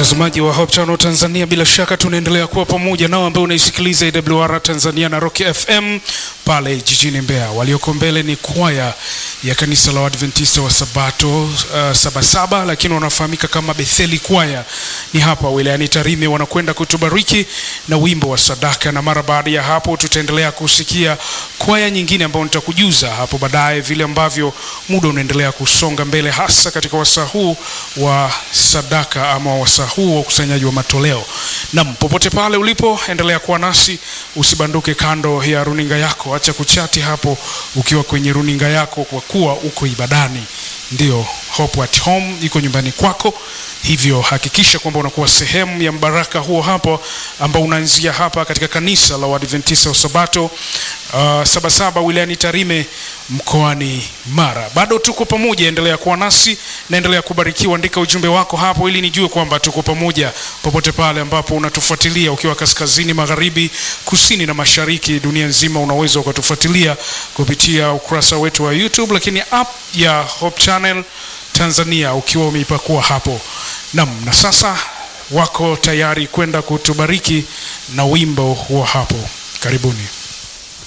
Mtazamaji wa Hope Channel Tanzania, bila shaka tunaendelea kuwa pamoja nao ambao unaisikiliza AWR Tanzania na Rock FM pale jijini Mbeya. Walioko mbele ni kwaya ya kanisa la Waadventista wa Sabato uh, Sabasaba, lakini wanafahamika kama Betheli kwaya. Ni hapa wilayani Tarime, wanakwenda kutubariki na wimbo wa sadaka, na mara baada ya hapo tutaendelea kusikia kwaya nyingine ambayo nitakujuza hapo baadaye, vile ambavyo muda unaendelea kusonga mbele, hasa katika wasaa huu wa sadaka ama wasaa huu wa ukusanyaji wa matoleo. Nam, popote pale ulipo, endelea kuwa nasi, usibanduke kando ya runinga yako, acha kuchati hapo ukiwa kwenye runinga yako, kwa kuwa uko ibadani. Ndio Hope at Home iko nyumbani kwako, hivyo hakikisha kwamba unakuwa sehemu ya mbaraka huo hapo ambao unaanzia hapa katika kanisa la Waadventista wa Sabato uh, Sabasaba wilayani Tarime mkoani Mara. Bado tuko pamoja, endelea kuwa nasi na endelea kubarikiwa. Andika ujumbe wako hapo ili nijue kwamba tuko pamoja popote pale ambapo unatufuatilia, ukiwa kaskazini, magharibi, kusini na mashariki, dunia nzima, unaweza ukatufuatilia kupitia ukurasa wetu wa YouTube, lakini app ya Hope Channel Tanzania ukiwa umeipakua hapo. Nam, na sasa wako tayari kwenda kutubariki na wimbo wa hapo. Karibuni.